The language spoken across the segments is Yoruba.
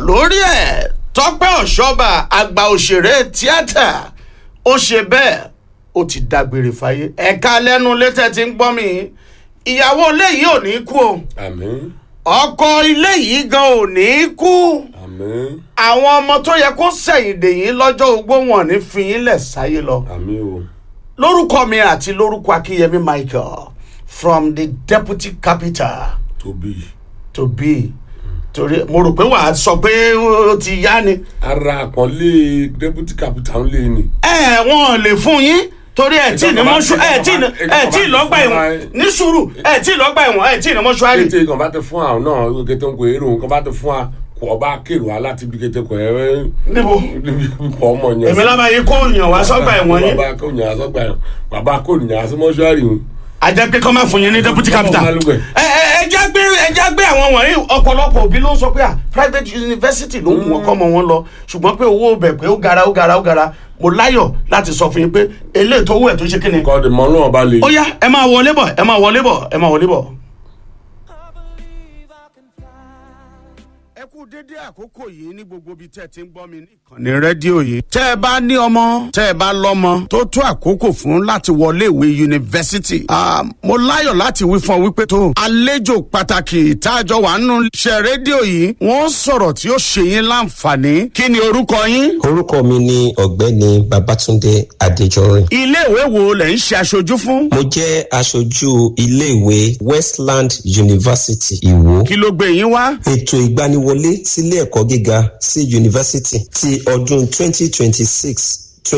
lórí ẹ̀ tọ́pẹ́ ọ̀ṣọ́bà àgbà òṣèré tíátà ó ṣe bẹ́ẹ̀ ó ti dágbére fáyé ẹ̀ka lẹ́nu létẹ̀ tí ń gbọ́ mi ìyàwó ilé yìí ò ní kú o àmín ọkọ ilé yìí gan ò ní kú àmín àwọn ọmọ tó yẹ kó sẹ̀yìndè yín lọ́jọ́ ogbó wọn ní fi yín lẹ̀ sáyé lọ àmín o lórúkọ mi àti lórúkọ akínyẹmí michael from the deputy capital tóbi to be torí mo rò pé wàá sọ pé ó ti yá ni ara àpọ́nlé deputy capital lé ni. ẹ wọn ò lè fún yín torí ẹ tí ní mọ́ṣú ẹ tí ní ẹ tí lọ́gbà ẹ̀wọ̀n ní sùúrù ẹ tí lọ́gbà ẹ̀wọ̀n ẹ tí ní mọ́ṣúárì. kété kan bá ti fún àwọn náà kété ń kó èrò kan bá ti fún wa kò ọba kéèrò wa láti bí kété kò ẹ níbo níbi kò ọmọ yẹn. èmi lábàá yìí kó yàn wá sọ́gbà ẹ̀wọ̀n yín bàbá kò yàn sọ́gbà ẹ̀wọ̀n bàbá kò yàn sí mọ́ṣúárì o. ajẹ́ pé kọ́ máa fún yín ní deputy capital. Ọmọ Balùwẹ̀. ẹ ẹ ẹ já gbé ẹ já gbé àwọn wọ̀nyí ọ̀pọ̀lọpọ̀ òbí ló ń sọ pé à private university ló ń wọ́n kọ́ mọ́ wọn lọ ṣùgbọ́n pé owó bẹ̀ pé ó gara ó gara ó gara mo láyọ̀ láti sọ fún yín pé eléyìí tó wù ẹ̀ tó ṣe kí ni. kọ́ ọ̀dẹ̀ mọ́ náà bá lè. ó yá ẹ máa wọlé bọ̀ ẹ máa wọlé bọ̀ ẹ máa wọlé bọ̀. ẹ kú dédé àkókò yìí ní gbogbo ibi tẹ́ ẹ ti ń gbọ́ mi ní ìkànnì rédíò yìí. tẹ́ ẹ bá ní ọmọ tẹ́ ẹ bá lọ́mọ tó tó àkókò fún láti wọlé ìwé yunifásitì. Ah, mo láyọ̀ láti wí fún ọ wípé tó àlejò pàtàkì táàjọ wà nínú iṣẹ́ rédíò yìí wọ́n sọ̀rọ̀ tí ó ṣe yín láǹfààní. kí ni orúkọ yín? orúkọ mi ni ọ̀gbẹ́ni babatunde adéjọrin ilé ìwé wo lẹ̀ ń ṣe aṣojú fún? mo jẹ́ aṣojú iléèwé westland university ìwó kí ló gbé yín wá? ètò ìgbaniwọlé sílé ẹ̀kọ́ gíga sí yunifásitì ti ọdún 2026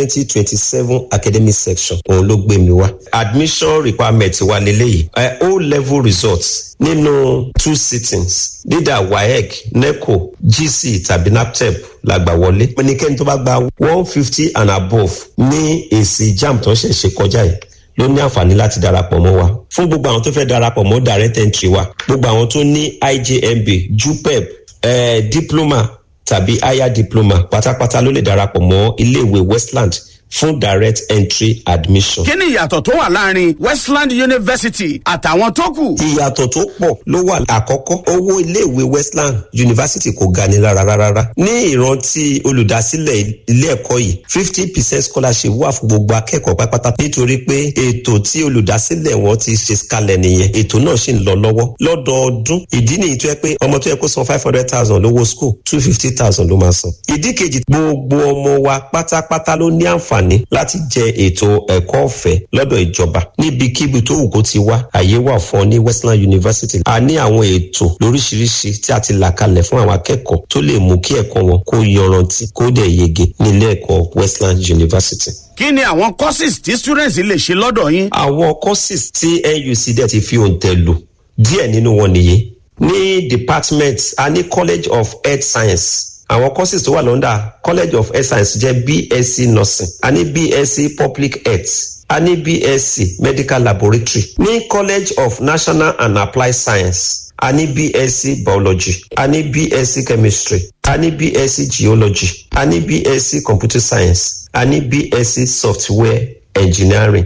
2027 academic section òun ló gbé mi wá admission requirement wa leléyìí ẹ o level results nínú two sittings leader waec neco gc tàbí naptep la gbà wọlé ẹnikẹ́ni tó bá gba one fifty and above ní èsì jam tó ń ṣẹ̀ṣẹ̀ kọjá yìí ló ní àǹfààní láti darapọ̀ mọ́ wa fún gbogbo àwọn tó fẹ́ darapọ̀ mọ́ direct entry wa gbogbo àwọn tó ní ijmb jupep eh, diploma tàbí higher diploma pátápátá ló lè darapọ̀ mọ́ iléèwé westland fún direct entry admission. kí ni ìyàtọ̀ tó wà láàrin westland university àtàwọn tó kù? ìyàtọ̀ tó pọ̀ ló wà àkọ́kọ́ owó iléèwé westland university kò ga ni rárá rárá ní ìrántí olùdásílẹ̀ ilé ẹ̀kọ́ yìí fifty percent scholarship wà fún gbogbo akẹ́kọ̀ọ́ pátápátá nítorí pé ètò tí olùdásílẹ̀ wọn ti ṣe kalẹ̀ nìyẹn ètò náà sì ń lọ lọ́wọ́ lọ́dọọdún ìdí nìyí tó yẹ pé ọmọ tó yẹ kó san five hundred thousand lówó school two fifty thousand ló máa san ìdí kejì gbogbo ọmọ wa pátápátá ló ní àǹfààní láti jẹ ètò ẹ̀kọ́ ọ̀fẹ́ lọ́dọ̀ ìjọba níbikíbi tó wù kó ti wá àyè wà fún ọ ní westland university a ní àwọn ètò lóríṣiríṣi tí a ti là kalẹ̀ fún àwọn akẹ́kọ̀ọ́ tó lè mú kí ẹ̀kọ́ wọn kó yọrantí kó dẹ̀ yege nílé ẹ̀kọ́ westland university kí ni àwọn courses tí students lè ṣe lọ́dọ̀ yín? àwọn courses tí nuc dẹ̀ ti fi òǹtẹ̀ lò díẹ̀ nínú wọn nìyí ní department a ní college of health science àwọn courses tó wà lọ́ndà college of health science jẹ́ bsc nursing a ní bsc public health a ní bsc medical laboratory ní college of national and applied science a ní bsc biology a ní bsc chemistry a ní bsc geology a ní bsc computer science a ní bsc software engineering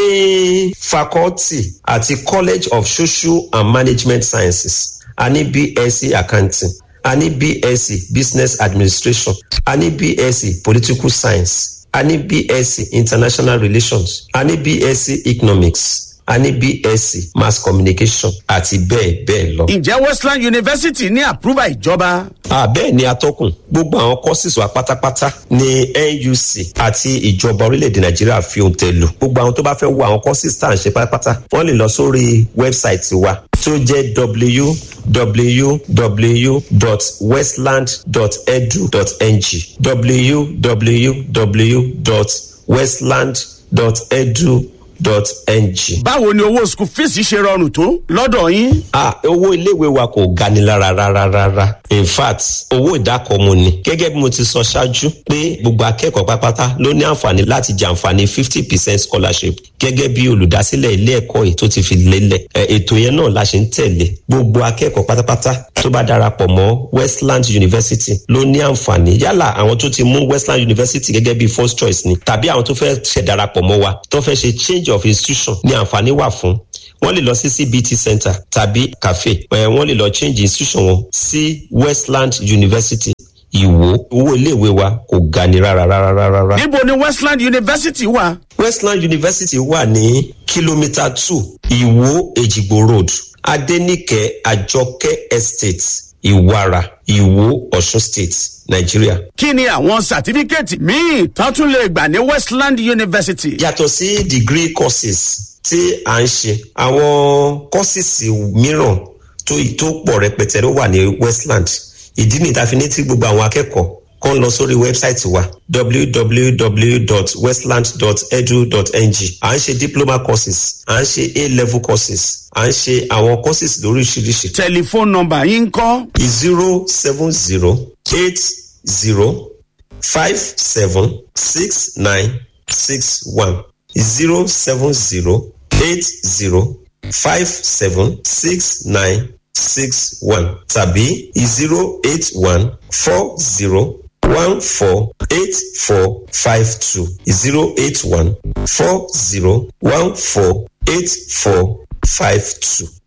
ní faculty àti college of social and management sciences a ní bsc accounting a ní bsc business administration a ní bsc political science a ní bsc international relations a ní bsc economics a ní bsc mass communication àti bẹ́ẹ̀ bẹ́ẹ̀ lọ. ǹjẹ́ westland university ní àpúrúbà ìjọba? àbẹ́ẹ̀ ni atọ́kùn gbogbo àwọn courses wa pátápátá ní nuc àti ìjọba orílẹ̀-èdè nàìjíríà fi ohun tẹ̀ lò gbogbo àwọn tó bá fẹ́ wo àwọn courses tá à ń ṣe pátápátá wọ́n lè lọ sórí wẹ́bsáìtì wa tó jẹ́ www.westland.edu.ng www.westland.edu dot ng. báwo ni owó school fees ṣe rọrùn tó lọ́dọ̀ yín? ah owó iléèwé wa kò gani lára rárá rárá in fact owó ìdákọ̀ọ́mù ni gẹ́gẹ́ bí mo ti sọ ṣáájú pé gbogbo akẹ́kọ̀ọ́ pátápátá ló ní àǹfààní láti jàǹfààní fifty percent scholarship gẹ́gẹ́ bí olùdásílẹ̀ ilé ẹ̀kọ́ yìí tó ti fi lélẹ̀ ètò yẹn náà la ṣe ń tẹ̀lé gbogbo akẹ́kọ̀ọ́ pátápátá tó bá darapọ̀ mọ́ westland university ló ní àǹfààní yálà àwọn tó ti mú westland university gẹ́gẹ́ bí first choice ni tàbí àwọn tó fẹ́ ṣẹ̀ darapọ̀ mọ́ wa tó fẹ́ ṣe change of institution ní àǹfààní wà fún wọ́n lè lọ sí cbt center tàbí cafe ẹ̀ wọ́n lè lọ change institution wọn sí westland university ìwò owó iléèwé wa kò ga ni rárá rárá rárá. níbo ni westland university wà. westland university wà ní kìlómítà two ìwò èjìgbò road adenike àjọkẹ́ estate ìwàrà ìwò ọ̀ṣun state nàìjíríà. kí ni àwọn sàtífíkẹ́ẹ̀tì míì tán tún lè gbà ní westland university. yàtọ̀ sí degree courses tí à ń ṣe àwọn courses mìíràn tó tó pọ̀ rẹpẹtẹ ló wà ní westland ìdí nìyí tá a fi ní tí gbogbo àwọn akẹ́kọ̀ọ́ kan lọ sórí wẹ́bsáìtì wa www.westland.edu.ng à ń ṣe diploma courses à ń ṣe a-level courses à ń ṣe àwọn courses lóríṣiríṣi. tẹlifóònù nọmba yín ń kọ́. zero seven zero eight zero five seven six nine six one zero seven zero eight zero five seven six nine six one tàbí zero eight one four zero one four eight four five two zero eight one four zero one four eight four five two.